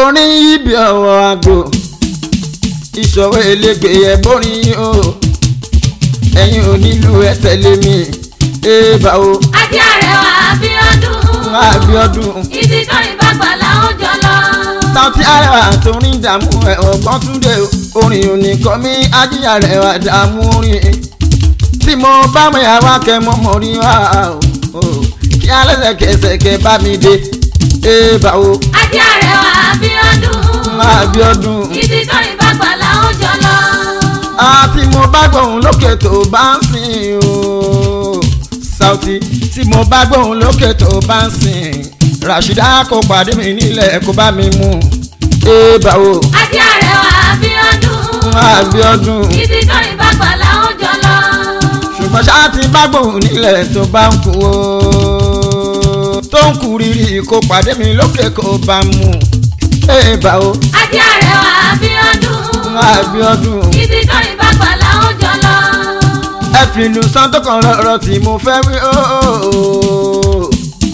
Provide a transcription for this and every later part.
orin ibi ọwọ́ àgbo ìṣòro elégbè ẹ̀bọ́rin o ẹ̀yin onílù ẹ tẹ̀lé mi èèbà o ajé àrẹwà Abíọ́dún. Abíọ́dún ibi kọrin bàgbà làwọn jọ lọ. Saoty Arewa torí dààmú ẹ ọgbọ́n túnde orin oníkọ́ mi ajíyà rẹ̀ wà dààmú orin tí mo bá mọ ìyàwó akẹ́mọ́ mọ́ rí wá o kí alẹ́sẹ̀kẹsẹ̀ kẹ bá mi dé èèbà o ajé àrẹwà Abíọ́dún. Abíọ́dún. ibi kọrin bàgbà làwọn jọ lọ. àti mo bá gbóhùn lókè tó bá ń sìn o Saoty tí mo bá gbóhùn lókè tó bá ń sìn Rashida kò pàdé mi nílẹ̀ kó bá mi mú èèbà o ajé àrẹwà Abíọ́dún. Abíọ́dún ibi kọrin bàgbà làwọn jọ lọ. ṣùgbọ́n ṣáà ti bá gbóhùn nílẹ̀ tó bá ń kú o tó ń kú rírì kó pàdé mi lókè kó bá mú èèbà o ajé àrẹwà Abíọ́dún. Abíọ́dún. ibi kọrin bàgbà làwọn jọ lọ. ẹ fi ìlú santo kan lọ́rọ̀ tí mo fẹ́ wí ooo.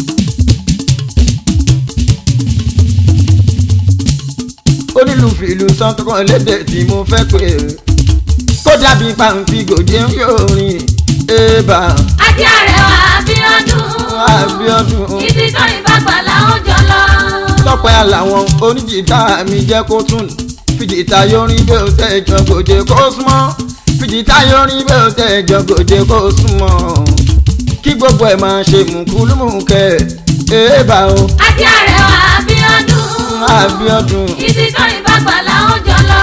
onílù fi ìlú santo kan lédè tí mo fẹ́ pé kó dàbí pàǹtí gòjé ń yóò rìn ébà ajé àrẹwà Abíọ́dún. Abíọ́dún. ibi kọrin bàgbà làwọn jọ lọ. tọpẹ́ àlàwọn oníjìtá mi jẹ́ kó tún fìjìtá yorin bí ó tẹ̀ jọ gòjé kó súnmọ́ fìjìtá yorin bí ó tẹ̀ jọ gòjé kó súnmọ́ kí gbogbo ẹ̀ máa ṣe mùkúlùmùkẹ́ èèbà o ajé àrẹwà Abíọ́dún. Abíọ́dún. ibi kọrin bàgbà làwọn jọ lọ.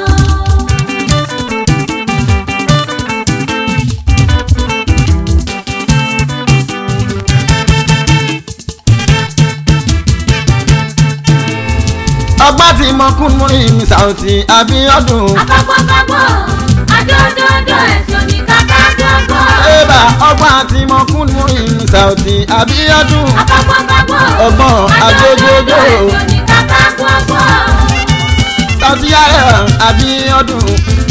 ọgbà tí mo kún mú mi Saoty Abíọ́dún. Agbọ́gbọ́gbọ́, adódódó ẹ̀sùn ní kàkà gbogbo. èèbà ọgbà tí mo kún mú mi Saoty Abíọ́dún. Agbọ́gbọ́gbọ́, Ọgbọ́n, adódódó. ẹ̀sùn ní kàkà gbogbo. Saoty Arewa Abíọ́dún.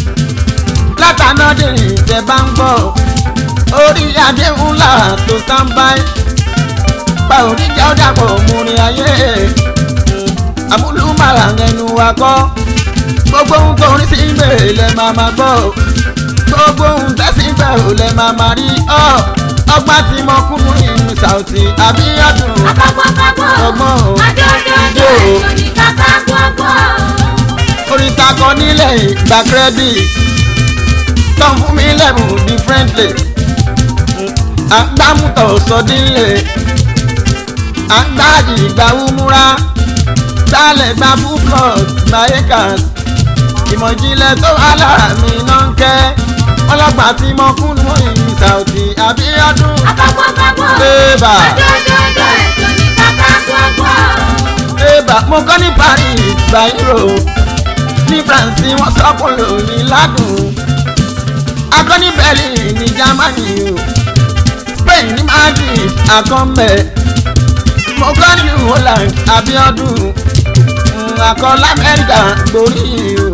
látàná dèrè tẹ bá ń gbọ́ orí adé ńlá tó sáńbáì pa oníjà ó dàpọ̀ múrin ayé àmúlùmọ̀ràn ẹnu wa kọ́ gbogbo ohun tó rí sí ibẹ̀ lẹ máa máa gbọ́ gbogbo ohun tẹ́sí ibẹ̀ ò lẹ máa máa rí ọ́ ọgbà tí mo kún mú ìlú Saoty Abíọ́dún. Agbọ́gbọ́gbọ́, Ọgbọ́n, adódódó ijó. ẹ̀sùn ní kàkà gbogbo. orin takọ nílẹ̀ ìgbà credit tán fún mi lẹ́bùn differently à ń gbámútọ̀ sọdínlẹ̀ à ń gbáàdì ìgbà wúmúra sálẹ̀ gba full plot mayekans ìmọ̀ ìjìnlẹ̀ tó wà lára mi náà ń kẹ́ ọlọ́pàá tí mo kún mọ́ ìlú Saoty Abíọ́dún Agbọ́gbọ́gbọ́, Ébà. adódódó ẹ̀sùn ní kàkà gbogbo. Ébà mo kọ́ ní Paris gba euro ní France wọ́n sọ́kùn lórí ládùn akọ́ ní Berlin ní Germany o Spain ní Madrid akọ́mbẹ̀ mo kọ́ ní Holland Abíọ́dún Mm, akọ́ lamẹ́ríkà gborí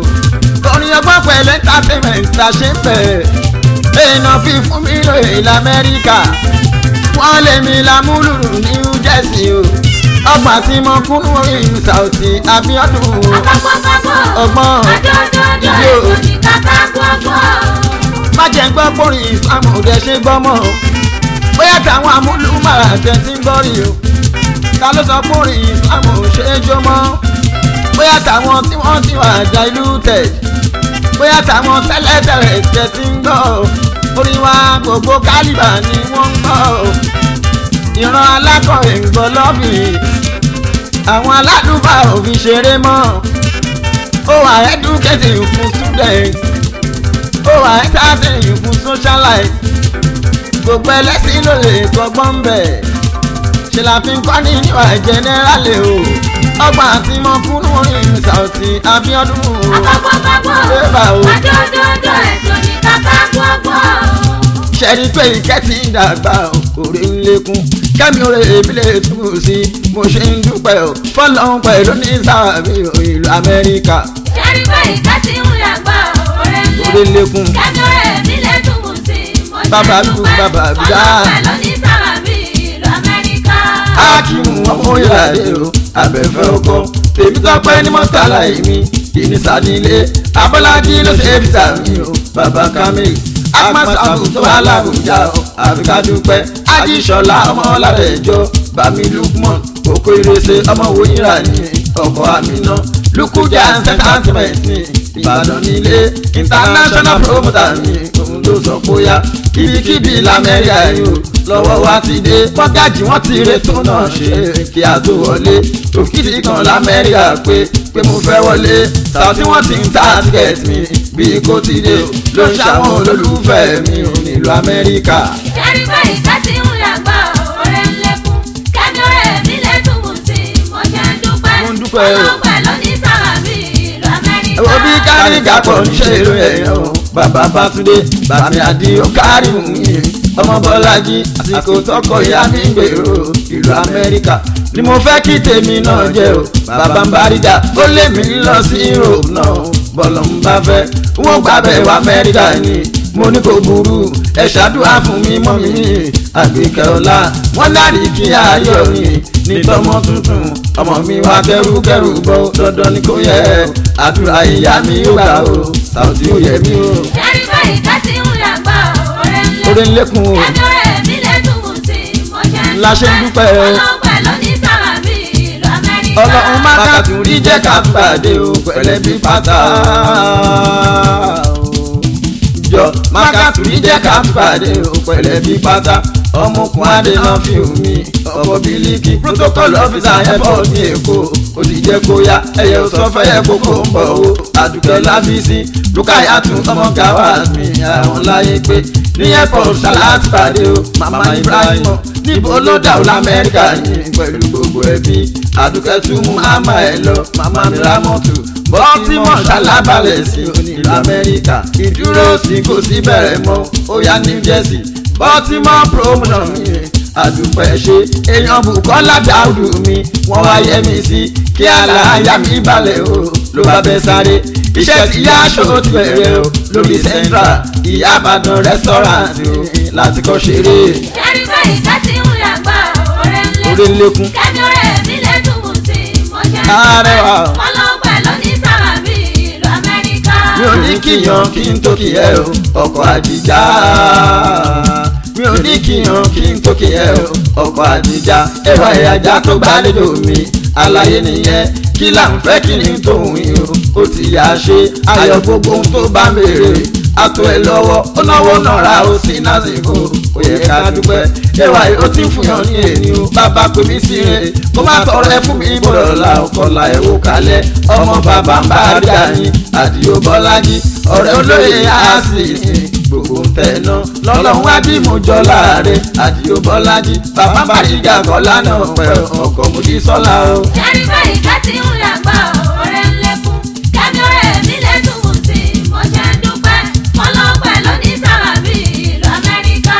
o orin ọgbọ́n pẹ̀lú entertainment ta ṣe ń bẹ̀ èèyàn fi fún mi lóye lamẹ́ríkà wọ́n lé mi lámúlùú New Jersey o ọgbà tí mo kún lórí Saoty Abíọ́dún o Agbọ́gbọ́gbọ́, Ọgbọ́n, adódódó ijó. ẹ̀sùn ní kàkà gbogbo. má jẹ́ ń gbọ́ pórin ìsàmù rẹ̀ ṣe gbọ́mọ̀ bóyá táwọn amúlùmọ̀rà tẹ̀ ti ń gbọ́rì o ta ló sọ pórin ìsàmù ṣe é jó mọ́ bóyá táwọn tí wọ́n ti wà já ìlú tẹ̀ bóyá táwọn tẹ́lẹ̀tẹ̀lẹ̀ tẹ̀ ti ń gbọ́ orin wa gbogbo kálíbà ni wọ́n ń gbọ́ ìran alákọ̀wé ń gbọ́ lọ́bìnrin àwọn aládùúgbà ò fi ṣeré mọ́ ó wà educating fún students ó wà entertaining fún socialite gbogbo ẹlẹ́sìn ló lè kọ́gbọ́n bẹ̀ ṣe la fi ń kọ́ ní níwà jẹ́nẹ́rálì o ọgbà tí mo kún lórí Saoty Abíọ́dún o Ébà o Agbọ́gbọ́gbọ́, adódódó ẹ̀sùn ní kàkà gbogbo. ṣẹ́ni pé ìkẹ́tì ń dàgbà òrè ń lékún kẹ́mi òrè èmi lè túbọ̀ sí mo ṣe ń dúpẹ́ o fọlọ́n pẹ̀lú ní sáàbì ìlú Amẹ́ríkà Ṣẹ́rí pé ìka ti ń yàgbá òré òrè ń ńlẹ̀. lékún Kẹ́mi ọ̀rẹ́ mi lè túbù sí. Mo ṣe Bàbá mi, dúpẹ́, bàbá mi, dá. ọlọ́pẹ́ ló ní sábàbí ìlú Amẹ́ríkà. Akímù ọmọ ìyáde o abẹ́fẹ́ ọkọ tèmi tọ́pẹ́ ní mọ́tàlá èmi ìnísàdílé abọ́lájí ló ṣe é fìtà mi o bàbá kamil akmasabu tó wà lábùjá o àfikà dúpẹ́ ajíṣọlá ọmọ ọládẹjọ bami lukman oko ìrẹsẹ ọmọ wòyìnrà ní ọkọ àmínà lukuja entertainment ní ìbàdàn nílé international promoter ní òun ló sọ bóyá kíbíkíbi lamẹ́ríà yìí o lọ́wọ́ wa ti dé mọ́gájì wọ́n ti retò náà ṣe kí a tó wọlé òkìtì kan lamẹ́ríà pé pé mo fẹ́ wọlé sàtí wọ́n ti ń ta tíkẹ́ẹ̀tì mi bí kò ti dé o ló ń ṣàwọn olólùfẹ́ mi ò nílùú amẹ́ríkà. Ìjẹ́rí báyìí ká ti ń yàgbá ọ̀rẹ́ ń lékún. Kẹ́mi ọ̀rẹ́ mi lẹ́tùn mú sí i, mo ṣe ń dúpẹ́. Mo ń dúpẹ́ o. Ọlọ́pẹ́ ló ní sábàbí ìlú Amẹ́ríkà. ẹ̀wọ̀n bí káríga pọ̀ ń ṣe èrò ẹ̀yàn o bàbá bátúndé bàmí àdìo kárí mi ọmọ bọ́lájí àsìkò tọkọ ìyá mi ń gbèrò ìlú amẹ́ríkà ni mo fẹ́ kí tèmi náà jẹ́ o bàbá ń báríga ó lé mi lọ sí europe náà bọ́lọ̀ ń bá fẹ́ wọ́n gbàbẹ̀ wá amẹ́ríkà ni mo ní kò burú ẹ ṣàdúrà fún mi mọ́ mi àgbékẹ́ ọlá wọ́n dárí kí ayọ̀ rìn ní tọmọ tuntun ọmọ mi wá kẹrùkẹrù bọ́ dandan ni kò yẹ àdúrà ìyá mi ó gbà o sàùtì ó yẹ mí o. Ìjẹ́rí báyìí ká ti ń yàgbá ọ̀rẹ́ ń oore ń lékún. lékun o Kẹ́mi ọ̀rẹ́ mi lẹ́tùn mú sí i, mo ṣe ń La ṣe ń dúpẹ́ o. Ọlọ́pẹ́ ló ní sábàbí ìlú Amẹ́ríkà. ọlọ́run má kàtún rí jẹ́ ká pàdé o pẹ̀lẹ́ bí pátá o. jọ má kàtún rí jẹ́ ká pàdé o pẹ̀lẹ́ bí pátá ọmọkùnrin adéná fi omi ọkọ̀ bílíkì protocol officer airport ní èkó ó sì jẹ́ kó yá ẹyẹ ò sọ fẹ́ yẹ kókó ń bọ̀ o àdùkẹ́ lábísí lukayatu ọmọ gawaz mi àwọn láyé pé ní airport ṣaláàtì pàdé o mama ibrahim níbo ló dà ó lamẹ́ríkà yìí pẹ̀lú gbogbo ẹbí àdùkẹ́ tún mú àmà ẹ̀ lọ mama mi rámọ́tò baltimore ṣalábàlẹ̀ sí onílù amẹ́ríkà ìdúró sí kò sí bẹ̀rẹ̀ mọ́ ó yá new jersey baltimore promotion mi àdùpẹ́ ṣe èèyàn bukola dáúdù mi wọ́n wá yẹ mi sí kí aláya mi balẹ̀ o ló bá bẹ́ sáré iṣẹ́ tí yá aṣọ ti bẹ̀rẹ̀ o lórí central ìyá àbàdàn restaurant o láti kọ́ ṣeré Ìjẹ́rí báyìí ká ti ń yàgbá ọ̀rẹ́ ń orí lékún. ń lékún. Kẹ́mi ọ̀rẹ́ mi lẹ́tùn mú sí i, mo ṣe ń Arẹwà. dúpẹ́. Ọlọ́pẹ́ ló ní sábàbí ìlú Amẹ́ríkà. mi ò ní kíyan kí n tó kí ẹ o ọkọ̀ àdìjà mi ò ní kíyan kí n tó kí ẹ o ọkọ̀ àdìjà ẹwà ìyájà tó gbàlejò mi àlàyé nìyẹn kí là ń fẹ́ kí ni tóun yìí o ó ti yà á ṣe ayọ̀ gbogbo ohun tó bá mèrè àtò ẹ lọ́wọ́ ó náwó nọ̀ra ó sí násìkò ó yẹ ká dúpẹ́ ẹwà yìí ó ti ń fúnyàn ní èyí o bàbá pè mí sí rẹ̀ kó má tọrọ ẹ fún mi bọ̀dọ̀ la ọkọ̀la ẹ̀ wò kalẹ̀ ọmọ bàbá ń bá rí àyìn àdìo bọ́lájí ọ̀rẹ́ olóye àásì gbogbo ń tẹ̀nà lọ́lọ́run wá bí mo jọ láàrin àdìo bọ́lájí bàbá bá rí gàgọ́lá náà pẹ̀ ọkọ̀ mo di sọ́la o. Ìjẹ́rí báyìí ká ti ń yàgbá ọ̀rẹ́ ń lékún. Kẹ́mi ọ̀rẹ́ mi lẹ́tùn mú sí i, mo ṣe ń dúpẹ́. Ọlọ́pẹ́ ló ní sábàbí ìlú Amẹ́ríkà.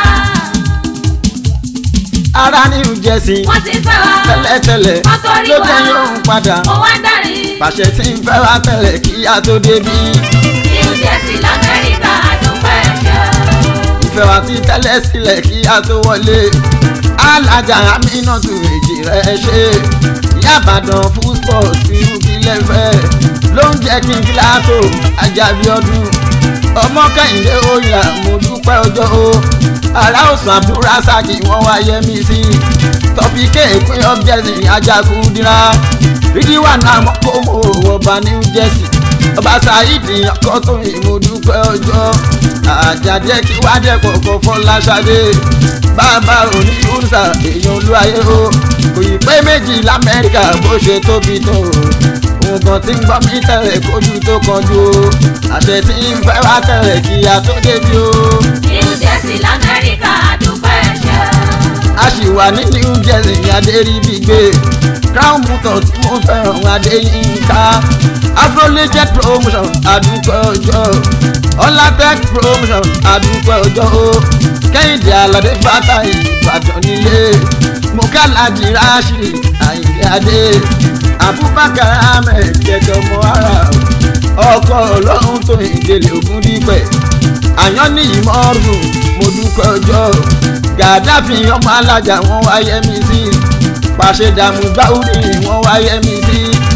ara ní Jersey Wọ́n ti fẹ́ wa. tẹ́lẹ̀tẹ́lẹ̀ Wọ́n tó rí ló wa. jẹ́ yóò padà Mo wá dárí. pàṣẹ tí ń fẹ́ wá tẹ́lẹ̀ kí a tó débí New Jersey l'Amẹ́ríkà àdúpẹ́ ṣe. ìfẹ́ wa ti tẹ́lẹ̀ sílẹ̀ kí a tó wọlé alájà Aminatu èjì rẹ̀ ṣe ìyá Ìbàdàn fún sports irú kí lẹ́fẹ̀ ló ń jẹ́ kí n kíláàtò Àjàbí ọdún ọmọ Kẹ́hìndé oyà mo dúpẹ́ ọjọ́ o ará òsàn Abdulrasaki wọ́n wá yẹ mí sí tọ́pì kéèpín ọ́bjẹ́sì Ajakudira rídíwà náà mọ́ kó mo wọ̀ bá New Jersey ọba Saheed Akọ́tóyìn mo dúpẹ́ ọjọ́ àjàdé kí wá dẹ́pọ̀ kọ́ Fọláṣadé bàbá òní kúrúsà èèyàn olúwayé o kò yí pé méjì lamẹ́ríkà bó ṣe tóbi tó nǹkan tí ń gbọ́ mí tẹ̀lé kójú tó kọjú o àṣẹ tí ń fẹ́ wá tẹ̀lé kí a tó débi o New Jersey l'Amẹ́ríkà àdúpẹ́ ṣe. a sì wà ní New Jersey adéríbigbé crown motor tí mo fẹ́ràn adéyínká afrolegend promotion àdúpẹ́ ọjọ́ ọlátech promotion àdúpẹ́ ọjọ́ o kẹ́hìndé aládé fata ìbàdàn nílé mokalaji rashi àyìnlé adé abubakar ahmed jẹjọ mọ ara ọkọ ọlọ́run tó ìdílé ògùn dípẹ́ àyàn ní ìmọ̀ọ́rùn mo dúpẹ́ ọjọ́ gàdáfì ọmọ alájà wọn wáyé mi sí pàṣẹ dààmú báwùrì wọn wáyé mi sí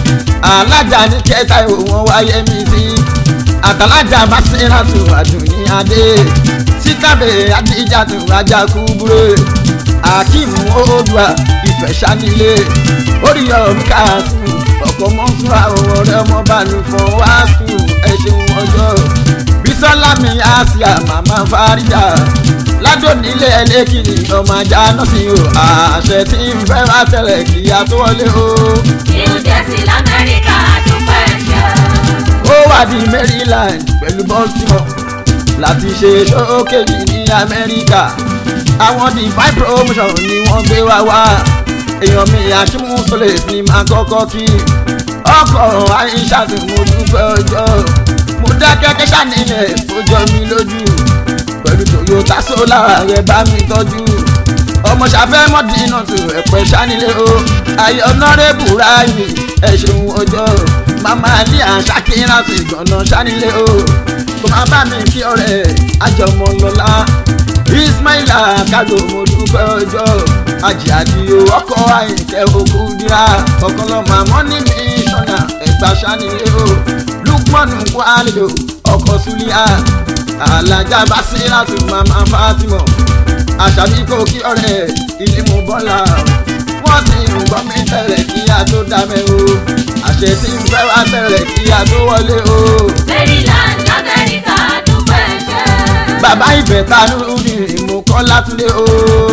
alájà ní kẹta ìwò wọn wáyé mi sí àtàlájà masiratu àdùnní adé sítàbẹ adíjàtù ajaku búrẹ akeem oòdùà ìfẹsánilé oríyọmí káàtù ọkọ mọsúra ọrẹ ọmọ balùfọn wàásù ẹṣin ọjọ́ bísọ́lá mi àṣìá màmá fárídà ládònílé ẹlẹ́kìnì ọmọ ajá náà sí o àṣẹ tí ń fẹ́ wá tẹ̀lẹ̀ kí a tó wọlé o. New Jersey l'Amẹ́ríkà dúpẹ́ ṣe. ó wà ní Maryland pẹ̀lú Baltimore láti ṣe ṣókèjì ní Amẹ́ríkà àwọn divine promotion ni wọ́n gbé wá wá èèyàn mi àṣìmú sọlẹ̀ ní máa kọ́kọ́ kí ọkọ̀ àìṣà tí mo dúpẹ́ ọjọ́ mo dá kẹ́kẹ́ ṣàníyàn ó jọ mi lójú pẹ̀lú Toyota Solar rẹ̀ bá mi tọ́jú ọmọ ṣàfẹ́ mọ́dínà tó ẹ̀pẹ́ ṣánilé o ayé ọ̀nàrẹ́bù ráàyè ẹ̀ ṣeun ọjọ́ màmá ní àṣàkínrà tó ìgbọ̀nà ṣánilé o kò má bá mi kí ọ̀rẹ́ àjọmọ̀ lọ́la ismaila kágò mo dúpẹ́ ọjọ́ ajì àdìo ọkọ̀ àyìnkẹ́ òkú dira ọkàn lọ́mọ àmọ́ ní mi sọ̀nà ẹ̀gbà ṣánilé o lukmanu kwalio ọkọ̀ sulia alájà basiratu mama fatima àṣàbí kò kí ọ̀rẹ́ ilé mu bọ́lá wọ́n ti ń gbọ́ mi tẹ̀lẹ̀ kí a tó dábẹ́ o àṣẹ tí ń fẹ́ wá tẹ̀lẹ̀ kí a tó wọlé o. Maryland l'Amẹ́ríkà dúpẹ́ ṣe. bàbá ìbẹ̀ta nùdí mú kọ́ látúndé o.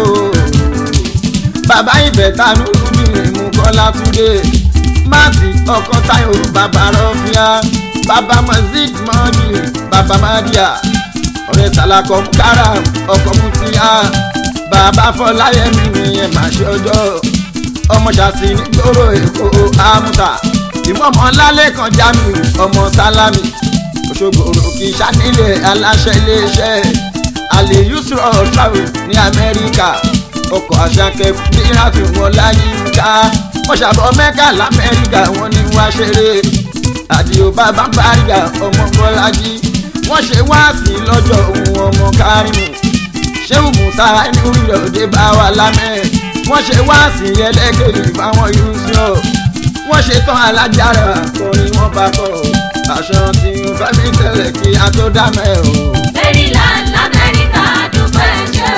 bàbá ìbẹ̀ta nùdí mú kọ́ látúndé. máàtì ọkọ táyọ̀ bàbá rọ́fíà bàbá mazid mọ́ọ̀dì bàbá mádìá ọ̀rẹ́ sàlàkọ̀ kára ọkọ̀ mutiyá bàbá fọláyẹmí ni ẹ máa ṣe ọjọ́ ọmọ ṣàṣì nígboro èkó àmúta ìmọ̀mọ́ lálẹ́ kan jámi ọmọ sálámì òṣogbo òkè sánilẹ̀ aláṣẹ iléeṣẹ́ àlè yusuf travel ní amẹ́ríkà ọkọ̀ àṣàkẹ́ níràtú wọn láyé ká wọ́n ṣàbọ̀ mẹ́kà lamẹ́ríkà wọ́n ní wá ṣeré àdìo bàbá bàrígà ọmọ bọ́lájí wọ́n ṣe wáàsí lọ́jọ́ ohun ọmọ kárìmù ṣéwù musa inú ìrọ̀dé bá wà lámẹ́ wọ́n ṣe wáàsí ẹlẹ́gẹ̀rì fáwọn yusuf wọ́n ṣe tán alájára kọrin wọ́n bá kọ́ aṣọ tí ń fẹ́ mi tẹ̀lé kí a tó dá mẹ́ o. Maryland l'Amẹ́ríkà dúpẹ́ ṣe.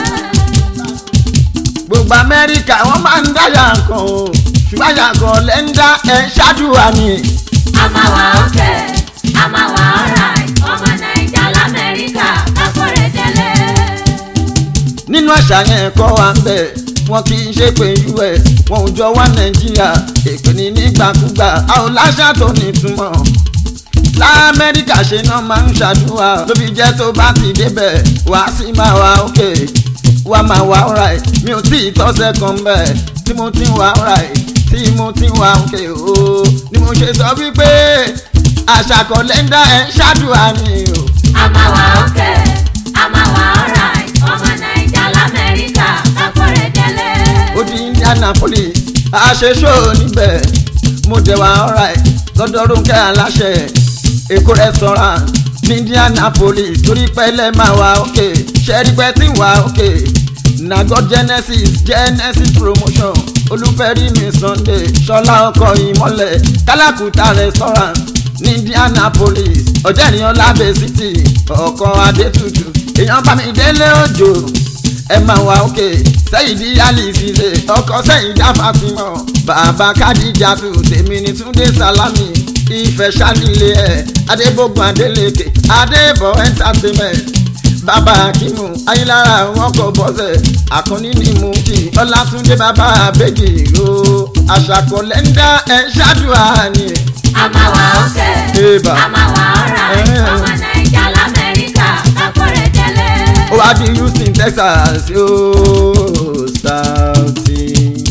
gbogbo amẹ́ríkà wọ́n máa ń dáyà kan o ṣùgbọ́n àyà kan lẹ́ ń dá ẹ̀ ṣáàdùà ni. a máa wà ókè a máa wà alright ọmọ Naija l'Amẹ́ríkà kákórè délé. nínú àṣà yẹn kọ́ wa ń bẹ̀ wọn kì í ṣe pé us wọn ò jọ wá nàìjíríà èpè ní nígbàkúgbà a ò láṣà tó nítumọ̀ lamẹ́ríkà ṣe náà máa ń ṣàdúrà ló fi jẹ́ tó bá ti débẹ̀ wá sí máa wá òkè wá máa wá alright mi ò tí ì tọ́sẹ̀ kan bẹ́ẹ̀ tí mo ti ń wá alright tí mo ti ń wá òkè o ni mo ṣe sọ wípé àṣà kọ̀lẹ́ndà ẹ̀ ń ṣàdúrà ni o. a máa wà ókè a máa wà alright ọmọ Naija l'Amẹ́ríkà kákórè délé. ó di indianapolis àṣeṣó níbẹ̀ mo dẹ̀ wá alright lọ́dọ̀ Rónkẹ́ aláṣẹ èkó restaurant ní indianapolis torí pẹ́lẹ́ máa wá òkè ṣẹ́rí pẹ́ tí ń wá òkè nago genesis genesis promotion olúfẹ́rí mi sunday ṣọlá ọkọ̀ ìmọ̀lẹ̀ kálákùtà restaurant ní indianapolis ọ̀jẹ̀nìyàn lábẹ́ city ọkọ̀ adétutù èèyàn bá mi délé òjò ẹ máa wá òkè sẹ́yìn di alice ṣe ọkọ sẹ́yìn já fatima bàbá kádìjà tù tèmi ní túndé sálámì ìfẹ́ sálílé ẹ̀ adébógun adélèké adébọ̀ entertainment bàbá akimu ayélujára wọn kò bọ́sẹ̀ àkànní ní mùtì ọlátúndé bàbá abẹ́gì o àṣàkọlẹ́ńdà ẹ̀ ṣáàdùá ni. a máa wà ókè Eba. a máa wà alright Eh. ọmọ Naija l'Amẹ́ríkà kákórè délé. ó wá di houston texas yóò sáùtì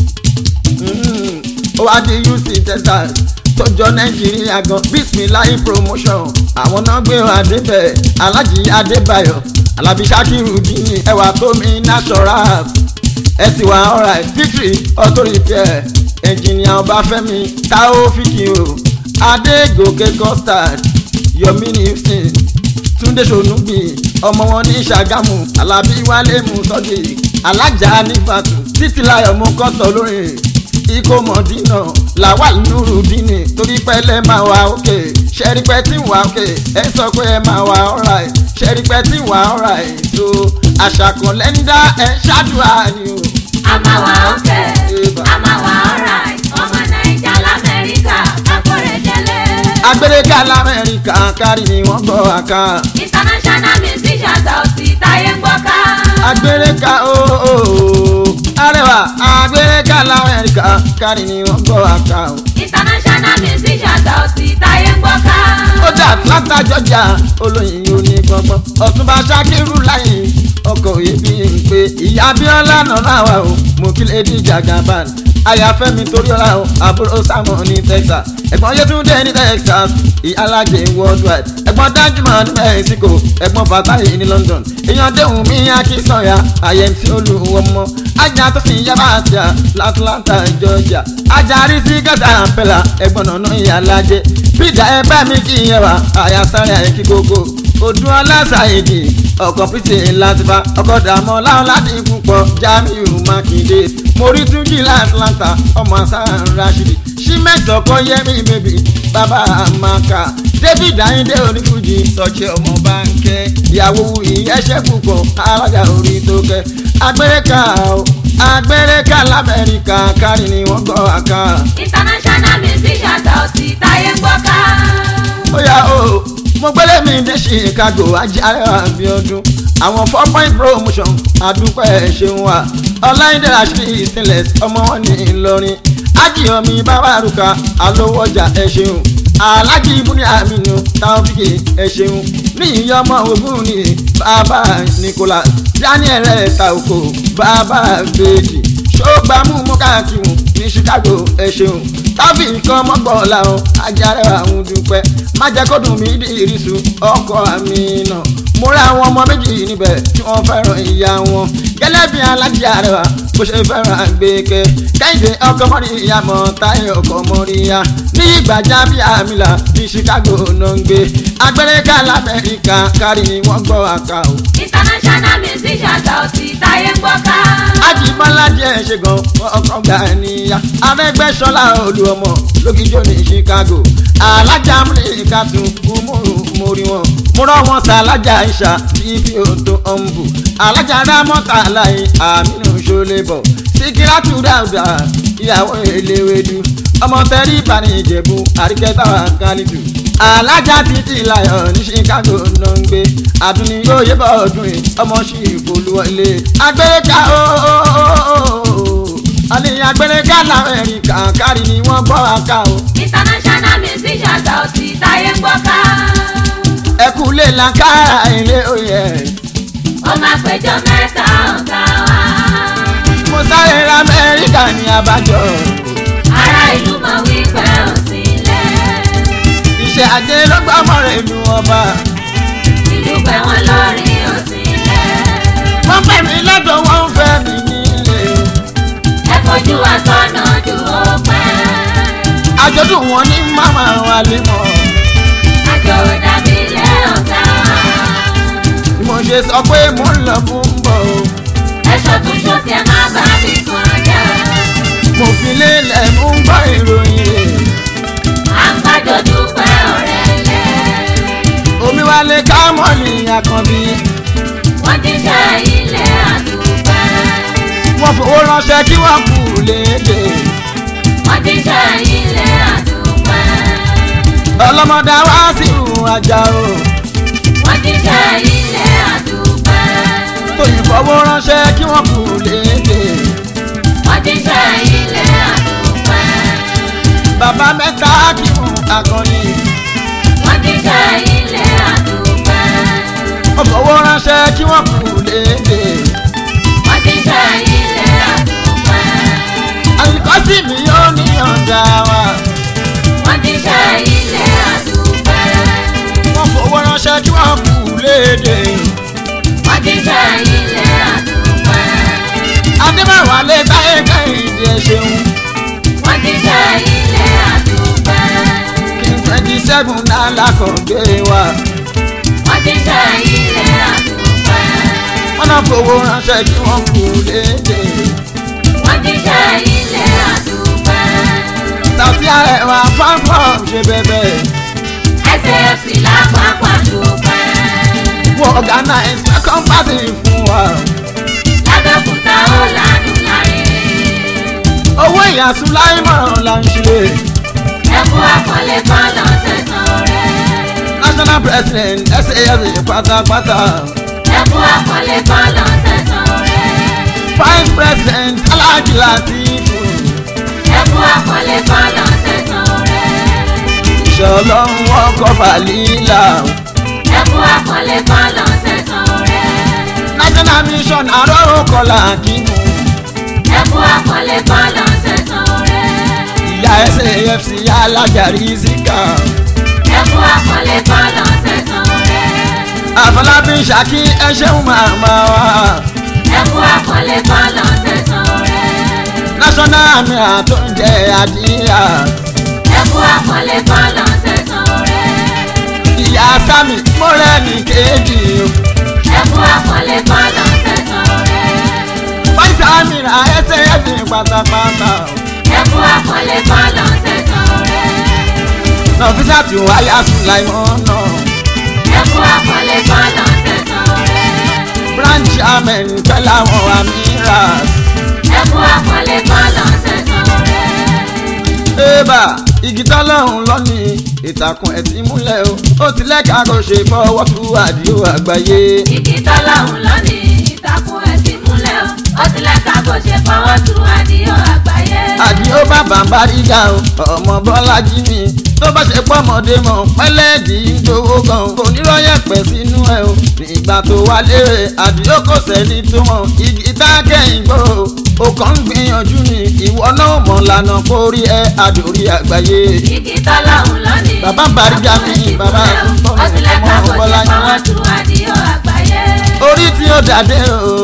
ó wá di houston texas tọjọ nàìjíríà gan bismillahi promotion àwọn náà gbé wọn adébẹ̀ alájí adébáyọ̀ alábí sakiru dini ẹwà tómi natural ẹ ti wà alright victory auto repair engineer ọbáfẹ́mi taofiki o adégòkè custard yomi houston túndé sonugbi ọmọ wọn ní ṣàgámù alábí wálé musọdì alájà nífàtú títílayọ̀ mú kọ́tọ̀ lórí ikó mọ̀dínà làwa nurudini torí pẹ́lẹ́ máa wà òkè ṣẹ́rí pẹ́ tí wà òkè ẹ sọ pé ẹ máa wà alright ṣẹ́rí pẹ́ tí wà alright tó àṣà kan lẹ́ńdá ẹ ṣáàdùá ni o. a máa wà ókè Eba. a máa wà alright ọmọ nàìjà lamẹ́ríkà kákórè délé. agbèrèkà lamẹ́ríkà kárí ni wọ́n gbọ́ àká. international musician Saoty táyé ń gbọ́ ká. agbèrèkà ooo arẹwà agbèrèkà lamẹ́ríkà kárí ni wọ́n gbọ́ àká o. international musician Saoty táyé ń gbọ́ ká. ó dà atlanta georgia olóyin oní gbọngbọn ọtúnba sakiru láyé ọkọ ìbí ń pé ìyá abiola nọ̀nà wa o mo kí lady jagaban ayafẹ́mi torí ọlá o àbúrò samuel ní texas ẹ̀gbọ́n yétúndé ní texas ìyálàjẹ worldwide ẹ̀gbọ́n dájúmọ̀ ní mexico ẹ̀gbọ́n fatayi ní london èèyàn déhùn mí akínsọ̀yà àyẹ̀ntì olùwọ́mọ ajá tó sì yá bàtà látlanta georgia ajárí sí gàdá pẹ̀lá ẹ̀gbọ́n nànà ìyálàjẹ bíjà ẹ bá mi kí yẹn wá àyàsáré àyẹ̀kí gbogbo odun ọlásàyèdè ọkọ̀ pìtì látìfá ọkọ̀ dààmú láwọn láti púpọ̀ jamiu makinde mórí túnjì látlanta ọmọ asan rashidi símẹ́tọ̀ kọ́ yẹmi bèbí bàbá amaka david ayinde onífújì sọ̀jẹ̀ ọmọ bánkẹ́ ìyàwó ìyẹ́sẹ̀ púpọ̀ alága orí tó kẹ́ agbẹ́rẹ́ka o agbẹ́rẹ́ka lamẹ́ríkà kárí ni wọ́n gbọ́ àká international musician Saoty táyé ń gbọ́ ká. ó yá o mo gbélé mi dé chicago ajáre abiodun àwọn four point promotion àdúpẹ́ ṣeun wa ọláìdé rashidi stainless ọmọ wọn ní ìlọrin ajíyọmí bàbárùkà alówójà ẹ ṣeun alájí ibùdó àmínú taofiki ẹ ṣeun ní ìyọmọ ogun ní bàbá nicholas daniel taoko bàbá bèjì ṣọ́gbàmù mọ́kàkìmù ní chicago ẹ ṣeun tábì kan mọ́gbọ́n làwọn ajáre àwọn dúpẹ́ má jẹ́ kó dùn mí di ìrísù ọkọ àmì náà mo rí àwọn ọmọ méjì níbẹ̀ tí wọ́n fẹ́ràn ìyá wọn gẹ́lẹ́ bí alájí àrẹwà bó ṣe fẹ́ràn àgbékẹ́ kẹ́hìndé ọkọ mọ́rí ìyá mọ́ táyé ọkọ mọ́rí ìyá ní ìgbàjá bí àmìlà ní chicago náà ń gbé agbẹ́rẹ́ká lamẹ́ríkà kárí ni wọ́n gbọ́ àká o. international musician Saoty táyé ń gbọ́ ká. ajibọlá jẹ́ ṣe gan ọkọ gbà níyà arẹgbẹsọlá olú ọmọ lókìjọ ní chicago alájà amúlẹ̀ká tún kúmúrú mórí wọn múrọ̀ wọn sàlájà ìṣà bíbí òtún ọ̀nbù alájà rámọ́tà láyé àmínú ṣọlẹ́bọ̀ síkírátù dáúdà ìyàwó eléwédú ọmọ tẹ́rí ìbàní ìjẹ̀bú àríkẹ́tà kálítù alájà títí láyọ̀ ní chicago náà ń gbé àdúní yóò yé bọ̀ ọdún yìí ọmọ sí ìfolúwọlé agbẹ́ká ooo àníyàn agbẹ́ká lamẹ́ríkà kárí ni wọ́n gbọ́ àká o international musician Saoty táyé ń gbọ́ ká. ẹkú lè lankára ilé oyè ó máa péjọ mẹ́ta ọ̀gá wa. mo sáré ra amẹ́ríkà ní abájọ ará ìlú mọ̀ wípé ò sí ilé. iṣẹ́ ajé ló gbọ́ mọ́rẹ̀ ìlú ọba ìlú pẹ̀ wọ́n lórí ò sí ilé. wọ́n pè mí lọ́dọ̀ wọ́n ń fẹ́ mi nílé ẹ fojú wa sọ́nà ojú ó pẹ́. àjọ̀dún wọn ní màmá wa lè mọ̀ àjò dàbí ilé ọ̀gá wa. bí mo ṣe sọ pé mo ń lọ fún bọ̀ o ẹ̀ṣọ́ tún ṣòṣì ẹ̀ má bá mi kàn jẹ́. mo fi lélẹ̀ mú ń gbọ́ ìròyìn rẹ̀ à ń gbàjọ dúpẹ́ ọ̀rẹ́ lẹ̀. omi wa lè ká mọ́lì àkànbí wọ́n ti ṣe ilé àdúpẹ́. wọ́n fowó ránṣẹ́ kí wọ́n kú léde wọ́n ti ṣe ilé àdúpẹ́. ọlọ́mọdé wá sí ìhùn ajá o wọ́n ti ṣe ilé àdúpẹ́. tóyìn fowó ránṣẹ́ kí wọ́n kú léde wọ́n ti ṣe ilé àdúpẹ́. bàbá mẹ́ta kí wọ́n akọni wọ́n ti ṣe ilé àdúpẹ́. wọ́n fowó ránṣẹ́ kí wọ́n kú léde wọ́n ti ṣe ilé àdúpẹ́. àyíkọ́sí mi yóò ní ọ̀dà wa wọ́n ti ṣe ilé àdúpẹ́. wọ́n fowó ránṣẹ́ kí wọ́n kú léde wọ́n ti ṣe ilé àdúpẹ́. adébáwá lè táyé kẹ́hìndé ẹ ṣeun wọ́n ti ṣe ilé àdúpẹ́. kí twenty seven náà lákọ̀ọ́gbé wa wọ́n ti ṣe ilé àdúpẹ́. wọ́n náà fowó ránṣẹ́ kí wọ́n kú léde wọ́n ti ṣe ilé àdúpẹ́. tàbí àrẹwà fáfọ́n ṣe bẹ̀bẹ̀. SAFC lápapọ̀ dúpẹ́. wọ́n organize second party fún wa. lábẹ́kúta ó ládùn láre. owó ìyàsùn láìmọ̀ là ń ṣe. ẹkú àkọlé kan lọ́sẹ̀ tán rẹ̀. national president SAFC pátápátá. ẹkú àkọlé kan lọ́sẹ̀ tán rẹ̀. vice president Alhaji Latifu. ẹkú àkọlé kan lọ́sẹ̀ tán rẹ̀. ìṣẹ́ ọlọ́run ọkọ̀ fàlílà. ẹkú àkọlé kan lọ́sẹ̀ tán rẹ̀. national mission àròrò kọlà kínú. ẹkú àkọlé kan lọ́sẹ̀ tán rẹ̀. ìyá SAFC alájàrí zika. ẹkú àkọlé kan lọ́sẹ̀ tán rẹ̀. àfọlábí ṣàkí ẹ ṣeun màmá wa. ẹkú àkọlé kan lọ́sẹ̀ tán rẹ̀. national army àtúnjẹ àdíyà. ẹkú àkọlé kan lọ́sẹ̀ tán rẹ̀. ìyá sami mọ́rẹ́nì kejì o. ẹkú àkọlé kan lọ́sẹ̀ tán rẹ̀. vice amira SAFC pátápátá. ẹkú àkọlé kan lọ́sẹ̀ tán rẹ̀. nọfíṣà tí wáyà sùláìmọ́ náà. ẹkú àkọlé kan lọ́sẹ̀ tán rẹ̀. branch amen pẹ̀lú àwọn amiras. ẹkú àkọlé kan lọ́sẹ̀ tán rẹ̀. ébà igi tọ́lọ́hún lọ́nì ìtàkùn ẹ̀ ti múlẹ̀ o. ó ti lẹ́ka kó ṣe fọwọ́ tú àdìo àgbáyé. igi tọ́lọ́hún lónìí ìtàkùn ẹ̀ ti múlẹ̀ o. ó ti lẹ́ka kó ṣe fọwọ́ tu àdìo àgbáyé. àdìo bàbá ń báríga o ọmọ bọ́lájí mi tó bá ṣe pọ́mọdé mọ̀ pẹ́lẹ́ẹ̀dì ń dowó gan kò nírọ̀yẹ̀ pẹ̀ sínú ẹ̀ o nígbà tó wá lérè àdìo kò sẹ́ni tó mọ̀ igi tá a kẹ́yìn gbò ó kàn ń gbìyànjú ni ìwọ náà mọ̀ lànà kórí ẹ àdórí àgbáyé. igi tọ́lọ́hún lónìí. Bàbá Bàrígà mi, bàbá Àtúntò mi, ó ti lẹ́ka ọmọ kó ṣe Bọ́lájí. fọwọ́ tu àdìo àgbáyé. orí tí ó dàdé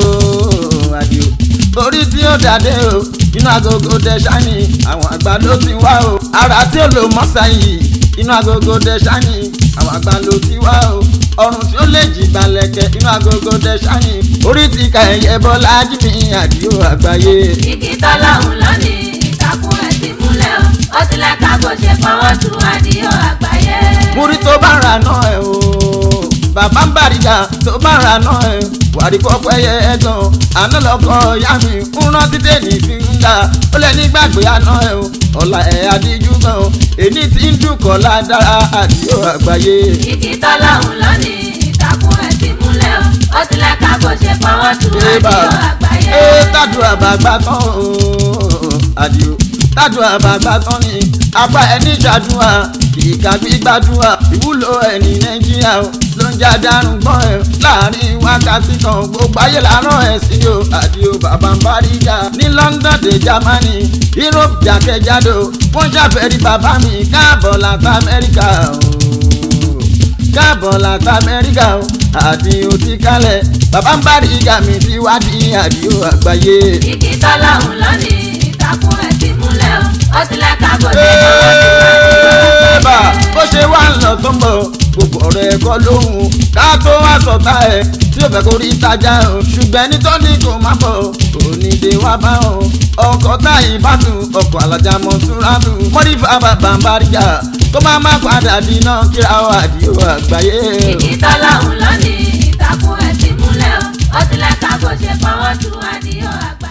o àdìo orí tí ó dàdé o inú agogo dẹ ṣáni àwọn àgbà ló ti wá o ara tí ó lò mọ́sá yìí inú agogo dẹ ṣáni àwọn àgbà ló ti wá o ọrùn tí ó lè jì balẹ̀kẹ̀ inú agogo dẹ ṣáni orí ti ka ẹ̀yẹ bọ́lá jìnnì àdìo àgbáyé. igi tọ́lọ́hún lónìí ìtàkùn ẹ̀ ti múlẹ̀ o. ó ti lẹ́ka kó ṣe fọwọ́ tu àdìo àgbáyé. múrí tó bá ra náà ẹ o bàbá ń bàríga tó bá ra náà ẹ wàrí pọpọ ẹyẹ ẹgàn àná lọkọ ìyá mi ń rántí dèní fi ń dà ó lẹ nígbàgbé àná ẹ o ọ̀la ẹ̀ adíjú gan o èní tí ń dùkọ̀ ládàra àdìo àgbáyé. igi tọ́lọ́hún lónìí ìtàkùn ẹ̀ ti múlẹ̀ o. ó ti lẹ́ka kó ṣe fọwọ́ tu Ébà àdìo àgbáyé. ẹ tàdúrà bàgbà tán o àdìo tàdúrà bàgbà tán ni apá ẹni ṣàdúrà kìkà gbígbàdúrà ìwúlò ẹni nàìjíríà o ló ń já dárùn gbọ́n ẹ láàrin wákàtí kan gbogbo ayé làárọ̀ ẹ̀ sí o àdìo bàbá ń báríga ní London dé Germany Europe jákèjádò wọ́n ṣàfẹ́rí bàbá mi káàbọ̀ láti Amẹ́ríkà o káàbọ̀ láti amẹ́ríkà o àdìo ti kálẹ̀ bàbá ń bárí ìgà mi ti wá di àdìo àgbáyé. igi tọ́lọ́hún lónìí ìtàkùn ẹ̀ ti múlẹ̀ o. ó ti lẹ́ka kó ṣe fọwọ́ tu àdìo Ẹ́ẹ̀bà àgbáyé. bó ṣe wá ń lọ tó ń bọ̀ gbogbo ọ̀rọ̀ ẹ̀kọ́ lóhùn ká tó wá sọ̀tà ẹ̀ tí ó fẹ́ kó rí ìtajà o ṣùgbọ́n ẹni tó ní kò má bọ̀ kò ní dé wá bá o ọkọ̀ táyì bá tù ọkọ̀ alájà mọ̀ túnra tù mọ́rí bàbá bàbáríjà kó má má padà dínà kíra o àdìo àgbáyé. igi tọ́lọ́hún lónìí ìtàkùn ẹ̀ ti múlẹ̀ o. ó ti lẹ́ka kó ṣe fọwọ́ tu àdìo àgbáyé.